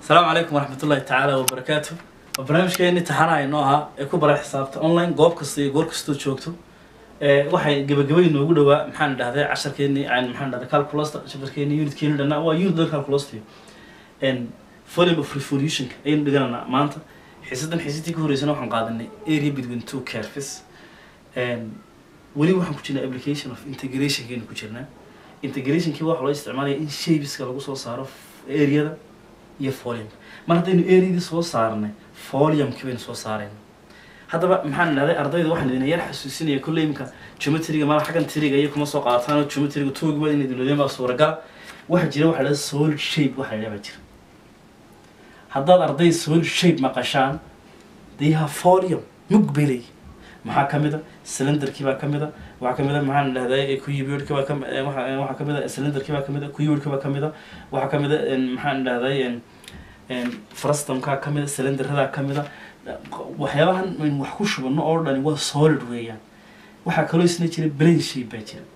asalaamu calaykum waraxmatullahi tacaala wabarakaatu waa barnaamijkeeni taxanaha inoo ahaa ee ku bara xisaabta online goob kasta iyo goor kastoo joogto ee waxay gabagabay noogu dhawaa maxaan dhahday casharkeeni aan maxaan dhahday calculusta chapterkeeni unitkeeni dhanaa waa unit dan calculusta n volume of revolutionka ayaynu dhigananaa maanta xiisadan xiisadii ka horeysana waxaan qaadanay area between two curves n weli waxaan ku jirnaa application of integrationkeenu ku jirnaa integrationkii waxaa loo isticmaalaya in shapeska lagu soo saaro areada iyo foliumka mar haddaynu areadii soo saarnay foliumkii baynu soo saarayna haddaba maxaan dhahday ardayda waxaan idin yar xasuusinaya kolley imka geometriga mala xaggan tiriga iyo kuma soo qaadataan oo geometriga toogiba inay dulodeen baa suuragala waxaa jira waxaa dhahda solid shape waxaa dhahda baa jira haddaad arday solid shape maqashaan they have folium mug bay leeyihin maxaa kamid a cylinderkii baa kamid a waxaa kamid a maxaan dhahday kuyibirka baa kami waxa waxaa kamid a cylinderkii baa kamid a kuyibirka baa kamid a waxaa kamid a maxaan dhahday frustumkaa kamid a cylinderadaa kamid a waxyaabahan aynu wax ku shubano oo dhani waa solid weeyaan waxaa kaloo isna jira brain shape baa jira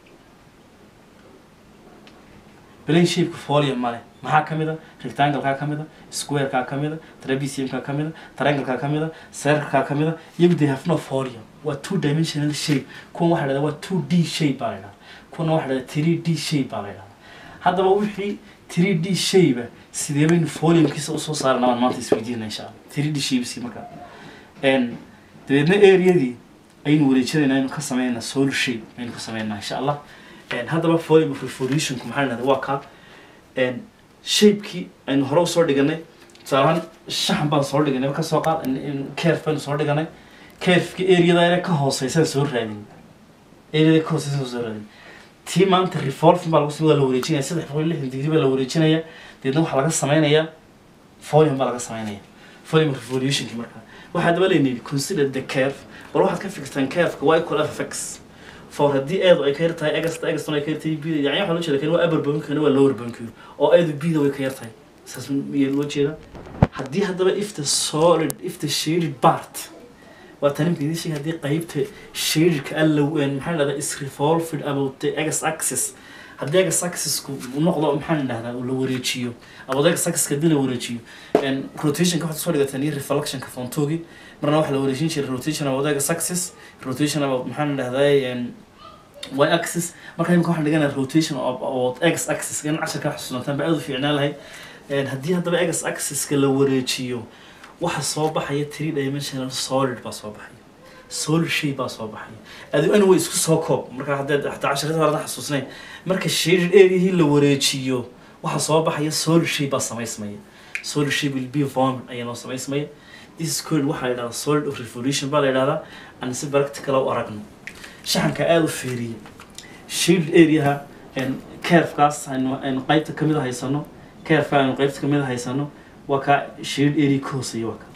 brain shapeka folium male maxaa kamid a rectangle-kaa kamid a square-kaa kamid a trapesium-kaa kamid a triangle-kaa kamid a circle-kaa kamid a iyagu they have no folium waa two dimensional shape kuwan waxa dhahda waa two d shape baa la dhahda kuwana waxa dhahda three d shape baa la dhahda haddaba wixii three d shape ah sidee baynu foliumkiisa usoo saarana waan maanta isweydiina insha allah three d shapeski markaa n dabeedna areadii aynu wareejinayna aynu ka sameynaa sol shape aynu ka sameynaa insha allah haddaba folium of revolutionku maxaa dhahda waa kaa shapekii aynu hore usoo dhiganay tusaalahaan shaxan baan soo dhiganay ka soo qaad kerf baynu soo dhiganay kerfki areada ka hooseysan soo raadin areada ka hooseysan soo raadin tii maanta revolving baa lagu samey waa la wareejinaya saddex boqol iyo lixdan digri baa la wareejinaya deedna waxaa laga sameynayaa folium baa laga sameynaya folium of revolutionki markaa waxaa daba leynaydi consider the curve bal waxaad ka fikirtaan curveka waa equal fx for haddii eedu ay ka yar tahay egasta egastona ay ka yar tahay bida yani waxaa loo jeeda kan waa upper bonkana waa lower bonkiyo oo eedu bida way ka yar tahay saas miyaa loo jeeda haddii haddaba if the solid if the shaded part waa tani mka idin sheegay haddii qaybta shadedka alla maxaa dhahdaa is revolved about the egas axis haddii egas axisku noqdo maxaan dhahdaa la wareejiyo about egas axiska haddii la wareejiyo rotationka waxaad soo dhigataan iyo reflectionka fontoogi marna waxaa la wareejin jiray rotation about egas axis rotation about maxaan dhahdaa y axis marka imika waxaan dhiganaa rotation about x axis in casharka xusuusantaan ba aad u fiicnaan lahayd haddii haddaba x axiska la wareejiyo waxa soo baxaya three dimensional solid baa soo baxaya solid shape baa soo baxaya adu ani way isku soo koob marka haddaad hataa casharada horada xasuusnayn marka shaded areahii la wareejiyo waxa soo baxaya solid shape baa samaysmaya solid shape will be formed ayaa noo samaysmaya this is called waxaa la yidhahdaa solid of revolution baa la yidhahdaa aan si practical u aragno shaxanka aada u feeriya shield areaha kerfkaas aynu qaybta kamid a haysano kerfka aynu qaybta kamid a haysano waa kaa shield area ka hooseeya waa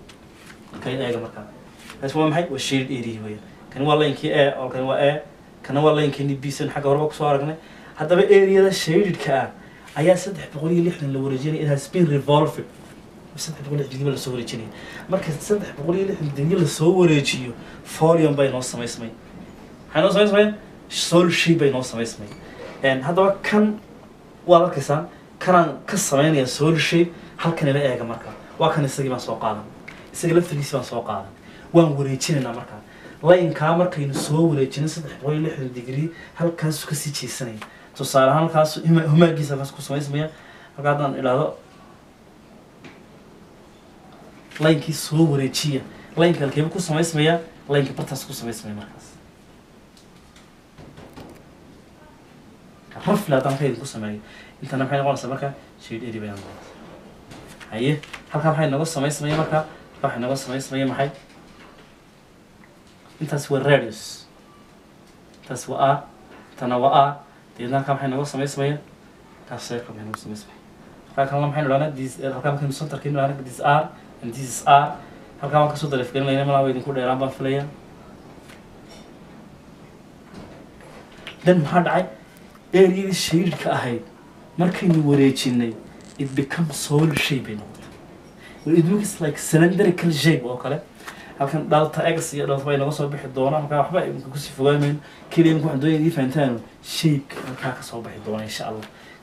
ka kay eega markaa kaas waa maxay waa shield area weya kani waa laynkii a oo kani waa a kana waa laynkeeni b san xagga horeba kusoo aragnay haddaba areada shadedka ah ayaa saddex boqol iyo lixdan la wareejinaya it has been revolved saddex boqol iyo lixdan digri lasoo wareejinaya marka saddex boqol iyo lixdan digri lasoo wareejiyo folium bay noo samaysmay maxay noo samaysmaya sol shape bay noo samaysmay haddaba kan waad arkaysaa kanaan ka sameynaya sol shape halkan ila eega markaa waa kan isagii baan soo qaadan isaga laftarkiisi baan soo qaadan waan wareejinaynaa markaa laynkaa markaynu soo wareejinay saddex boqol iyo lixdan digri halkaasu kasii jeesanaya tusaale ahaan halkaas humaagiisa halkaas ku samaysmaya halkaa haddaan idhaahdo laynkii soo wareejiya laynka halkeeba ku samaysmaya laynka bartaas ku samaysmaya markaas rafle haddaan ka idinku sameeyo intana maxay noqonaysaa marka shade area bay noqonaysaa haye halkaa maxay nooga samaysmaya marka halkaa waxay nooga samaysmaya maxay intaas waa radius intaas waa a intana waa a deedna halkaa maxay nooga samaysmaya halkaas circle bay nooga samaysmaya halkaa kalena maxaynu dhahnaa this halkaa markaynu centerkaynu dhahnaa this r and this is r halkaa waan kasoo daleefgelinayna malaa waa idinku dheeraan baan filaya then maxaa dhacay areadii shadedka ahayd markaynu wareejinay it becomes solid shape bay noqotay it looks like cylindrical shape oo kale halkan dhalta x iyo dhalta bay naga soo bixi doona halkaa waxba imika kusii fogaamayno keliya imika waxaan doonaya idii fahantaano shapeka halkaa kasoo bixi doona insha allah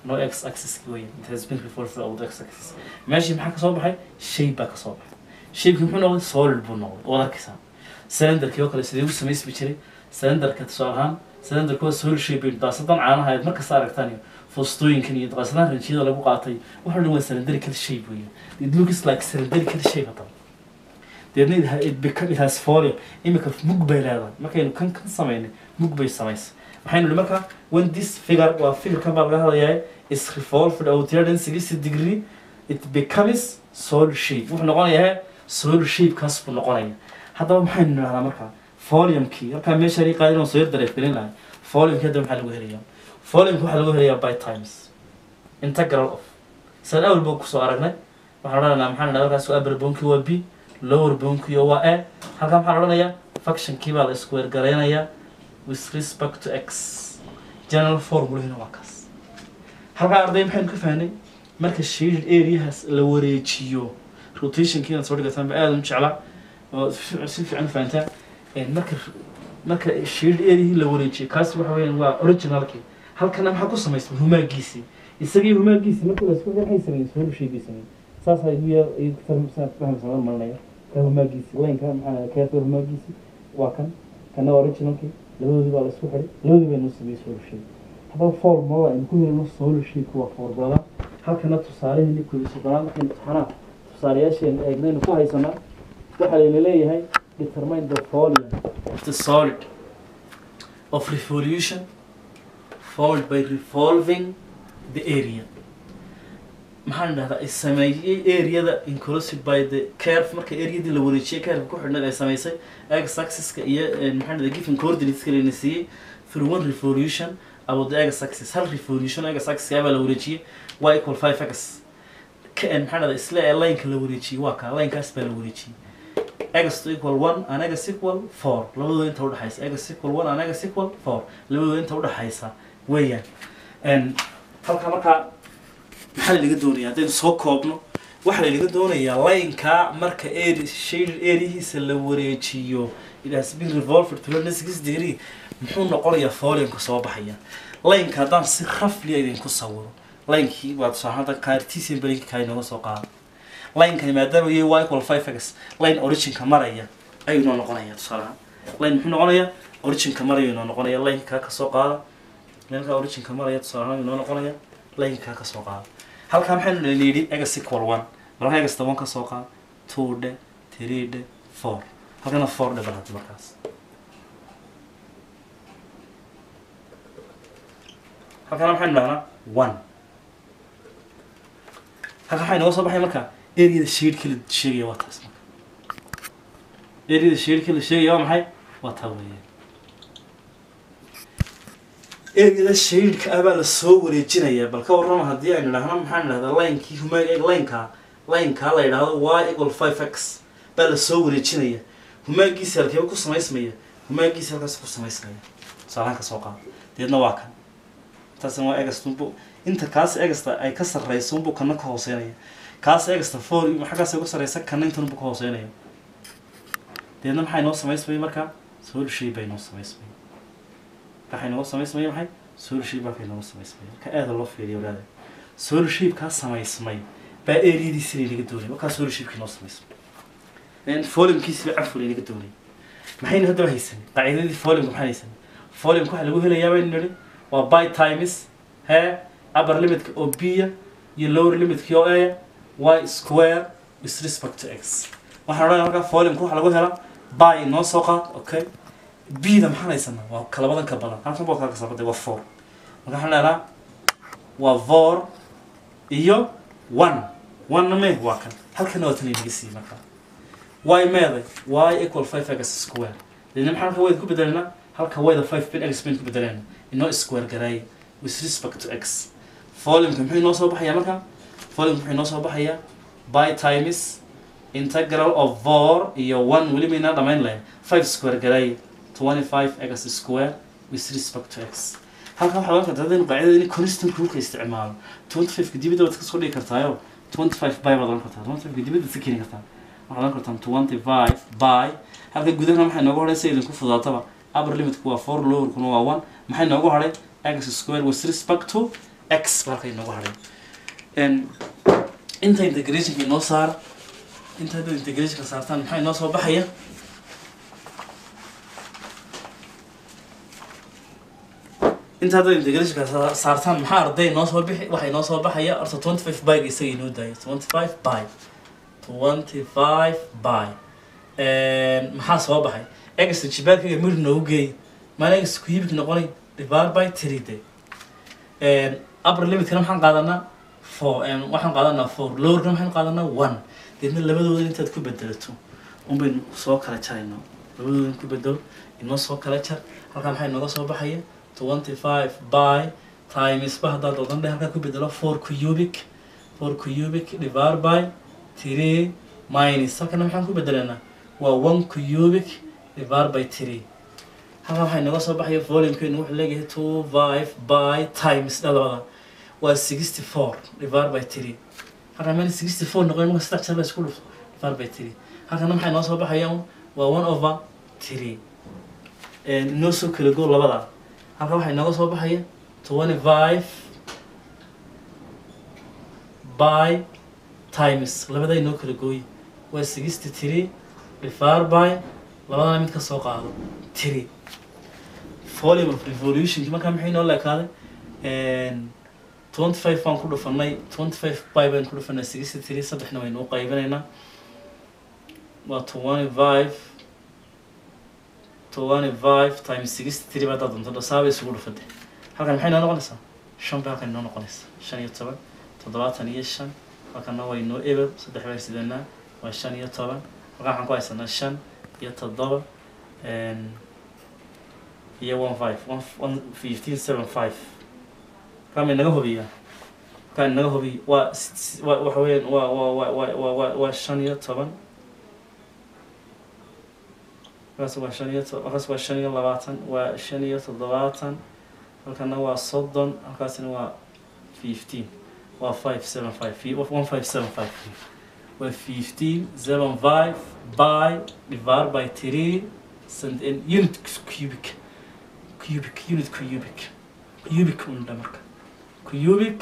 no x axis weyn it has been revolved throughout x axis meeshii maxaa kasoo baxay shape baa kasoo baxay shapeki muxuu noqday solid buu noqday waad arkaysaa cylinderkii oo kale sidee u samaysmi jiray cylinderka tusaale ahaan cylinderka waa solid shape bay daasadan caanaha aad markasta aragtaan iyo foostooyinkan iyo daasadan ranjiyada lagu qaatay waxa dhan waa cylindrical shape weeye it looks like cylindrical shape hadaba deedna it ha- it become it has fallen imika mug bay leedahay markaynu kan kan samaynay mug bay samaysay maxaynu nihi markaa when this figure waa figurkan baa laga hadlayaa is revolved out here then sixty degree it becomes solid shape wuxuu noqonayaa solid shape kaas buu noqonaya haddaba maxaynu nidhahdaa markaa foliumkii halkaa meesha ii qaadin oo soo yar dareefgelin lahay foliumkii hadda maxaa lagu helayaa foliumki waxaa lagu helayaa by times integral of san awel buu kusoo aragnay waxaan odhanaynaa maxaa nidhahdaa halkaas waa upper bonki waa b lower bonki waa a halkaa maxaa la odhanayaa functionkii baa la isku weergaraynayaa with respect to x general formulahina waa kaas halkaa arday maxaynu ka fahnay marka shaded areahaas la wareejiyo rotationkiina soo dhigataan ba aada u jeclaa oo si si fiican u fahantaa Een, marka marka shaded areahii la wareejiyo kaas waxa weeyaan waa originalkii halkana maxaa ku samaysmay humaagiisii isagii humaagiisii marka la isku maxay sameeyey soo sheegay sameeyey saas ay ugu yaa ay fahmsan fahmsan malinaya ka humaagiisii laynka maxaa keerta humaagiisii waa kan kana waa originalkii labadoodii baa la isku xiray labadii baynu sameeyey soo sheegay haddaba formulada aynu ku helno soo sheegay waa formulada halkana tusaaleheenii koobi soddonaad markaynu imtixaanaha tusaalayaasheena eegnaynu ku haysanaa waxaa layna leeyahay determine the volume of the solid of revolution followed by revolving the area maxaan dhahdaa ay sameeyey areada inclusive by the curve marka areadii la wareejiyay curve ku xidhnayd ay samaysay x axiska iyo eh, maxaan dhahdaa given coordinateska layna siiyey through one revolution about the x axis hal revolution x axiska baa la wareejiyey y equal five x ka eh, maxaan dhahdaa isla ee lineka la wareejiyey waa kaa linekaas baa la wareejiyey x to equal one and x equal four labadooda inta udhexaysa x equal one and x equal four labadooda inta udhexaysa weeyaan Een, halkaa markaa maxaa lalaga doonayaa haddaynu soo koobno waxaa lalaga doonayaa laynka marka area shaded areahiisa la wareejiyo it has been revolved to six degree muxuu noqonayaa foliumka soo baxaya laynka haddaan si rafliya idinku sawiro laynkii waa tusaahada cartesian brainka kaa inooga soo qaada laynkani maadaama yahay y equal five x line originka maraya ayuu inoo noqonaya tusaalahaan line muxuu noqonayaa originka maraya inoo noqonaya laynkaa ka soo qaada laynka originka maraya tusaalahaan inoo noqonaya laynkaa ka soo qaada halkaa maxaynu dhalin yidhi egas equal one marka egas toban ka soo qaad two dhe three dhe four halkana four dhe balhad markaas halkana maxaynu dhahnaa one halka waxaa inooga soo baxay marka areada shadeka la sheegaya waa taas marka areada shadeka la sheegaya waa maxay waa taa weeyaan areada shadeka ah baa lasoo wareejinayaa bal ka warrama haddii aynu dhahno maxaan dhahdaa linekii huma lineka lineka la yidhaahdo y equal five x baa lasoo wareejinaya humaagiisi halkeeba ku samaysmaya humaagiisi halkaas ku samaysmaya tusaalahan ka soo qaad deedna waa kan taasna waa egastunbu inta kaas egasta ay ka sarreyso unbuu kana ka hooseynaya kaas egasta four xaggaas ay uga sarreysa kana intan unbuu ka hooseynaya deedna maxay noo samaysmaya marka sol shay bay noo samaysmaya waxay nooga samaysmaya maxay sol shape halkay nooga samaysmaya marka aada loo fiiriyo walaada sol shape kaa samaysmay baa areadiisi laynaga doonay markaa sol shapekii noo samaysmay foliumkiisi baa cafur laynaga doonay maxaynu haddaba haysanay qaacidadii foliumka maxaan haysanay foliumka waxaa lagu helayaa baynu nidhi waa by times he upper limitka oo b iyo lower limitka oo a y square with respect to x waxaan odhanaya markaa foliumka waxaa lagu helaa by noo soo qaad okay b-da maxaan haysanaa waa kalabadan ka badan halkan baa kaa kasabaday waa four marka waxaan leedaha waa four iyo one one me waa kan halkana waa tan inaga siiyey markaa y meeday y equal five x square deedna maxaan halka wayda ku bedelanaa halka wayda five bin x bin ku bedelanaa inoo square garaay with respect to x foliumka muxuu inoo soo baxayaa marka foliumka muxuu inoo soo baxayaa by times integral of four iyo one weli maynaa dhamayn lahayn five square garaay twenty five x square with respect to x halkan waxaa ogan kartaa haddaynu qaacidada in constant rulka isticmaalo twenty five-ka dibadda waad kasoo dhigi kartaayo twenty five by baad oran kartaa twenty five-ka dibadda si keeni kartaa waxaad oran kartaa twenty five by halka gudahana maxay noogu hadhay si idinku fudaataba upper limitku waa four lowerkuna waa one maxay noogu hadhay x square with respect to x ba halka inoogu hadhay n inta integrationka inoo saara inta haddaad integrationka saartaan maxaa inoo soo baxaya inta haddaad integrationka sa- saartaan maxaa arday inoo soo bixi waxa inoo soo baxaya horta twenty five byga isaga inoo daaya twenty five by twenty five by maxaa soo baxay egasta jibaarkayga mir noogu geey maana egasta kuyibik noqonay divide by three day upper limitkana maxaan qaadanaa four waxaan qaadanaa four lowerkana maxaan qaadanaa one deedna labadooda intaad ku bedelato unbaynu soo kala jaraynaa labadooda in ku bedelo inoo soo kala jar halkaa maxaa inooga soo baxaya twenty five by times ba haddaad odan dhe halkaa ku bedelo four cubic four cubic divide by three minus halkana maxaan ku bedelanaa waa one cubic divide by three halkaa waxaa inooga soo baxaya volumekeenu wuxuu leeyahay two five by times dha labada waa sixty four divide by three halkaa meel sixty four noqon marka saddex jeer la isku dhufto divide by three halkana maxaa inoo soo baxaya waa one over three inoo soo kala go labada halkaa waxaa inooga soo baxaya twenty five by times labada inoo kala gooye waa sixty three divide by labadana mid ka soo qaado three volume of revolutionki markaa maxay noo leekaaday twenty five baan ku dhufanay twenty five by baan ku dhufanay sixty three saddexna waynu u qaybinaynaa waa twenty five twenty five times sixty three baa haddaad doonto dhasaabay isugu dhufade halkan maxay noo noqonaysaa shan bay halkan inoo noqonaysaa shan iyo toban toddobaatan iyo shan halkana waa inoo eber saddex baan sidanaa waa shan iyo toban halkan waxaan ku haysanaa shan iyo toddoba iyo one five one one fifteen seven five kama inaga hubiya kaa inaga hubiya waa s- s- waa waxa weeyaan waa waa waa waa waa waa waa shan iyo toban halkaas waa shan iyo to halkaas waa shan iyo labaatan waa shan iyo toddobaatan halkana waa soddon halkaasina waa fifteen waa five seven five fi- one five seven five waa fifteen seven five by divided by three cent in unit cubic cubic unit cubic cubic unda marka cubic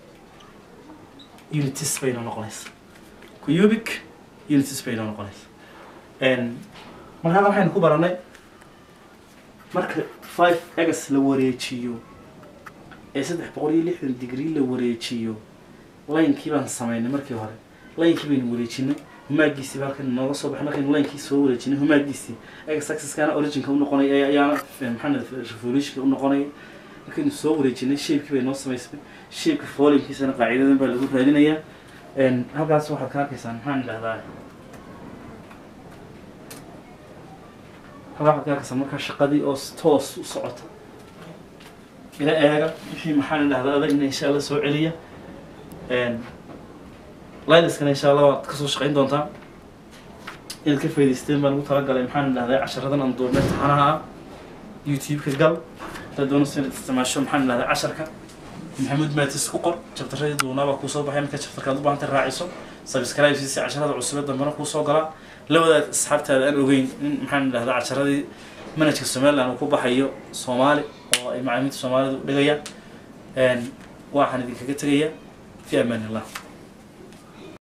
unitis bay noo noqonaysa cubic unitis bay noo noqonaysa n marka halkan waxaynu ku baranay marka five egas la wareejiyo ee saddex boqol iyo lixdan degree la wareejiyo laynkii baan sameynay markii hore laynkii baynu wareejinay humaagiisii baa halkan nooga soo baxay markaynu laynkii soo wareejinay humaagiisii egas axis-kaana originka u noqonay ee ayaana maxamed revolutionka u noqonay markaynu soo wareejinay shape-kii bay noo samaysmay shape-ka volumekiisana qaacidadan baa lagu raadinayaa n halkaas waxaad ka arkaysaan maxaan idhahdaa halkaa waxaad ka arkaysaa markaa shaqadii oo s- toos u socota ila eega wixii maxaan idhahdaa adagna insha allah soo celiya lidaskana insha allah waad kasoo shaqayn doontaa inaad ka faa'idaysteen baan ugu talagalay maxaan idhahdaa casharadan aan duubnay taxanaha ah youtube-ka gal haddaad doonayso inaad isticmaasho maxaan idhahdaa casharka maxamuud maatis ku qor jabtaradii duunaabaa kuusoo baxay marka jabtarkaad u baahantay raaciso subscribe si casharada cusube dambena kuusoo galaa la wadaag asxaabtaada aan ogeyn in maxaan idhahdaa casharadii manhajka somaliland uu ku baxayo soomaali oo ay macalimiinta soomaalidu dhigayaan waxaan idinkaga tegayaa fi amaan illah